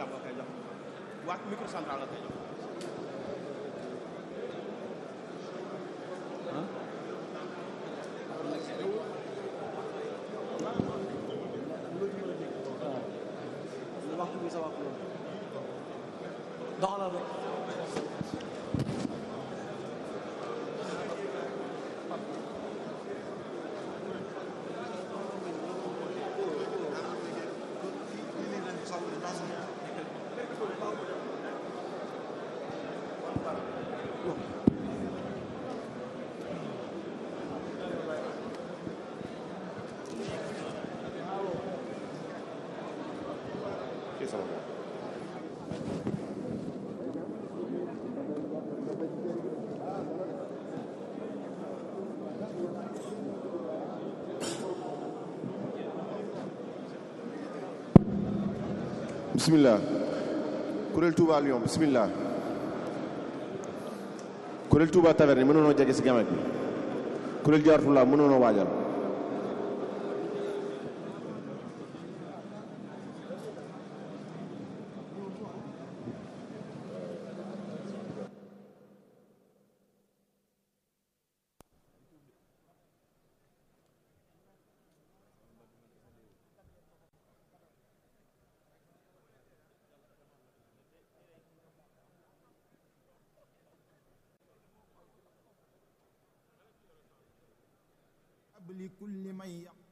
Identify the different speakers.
Speaker 1: Thiam la koy jox waa micro central la koy jox
Speaker 2: waxtu bi sa waxtu doxalal rek
Speaker 3: Fii sama bopp. bismillah kuréel Touba Lyon bismillah kuréel Touba Taverne mënoonoo jege si gamet bi kuréel Jaaratullaa mënoonoo waajal
Speaker 4: لكل من يقول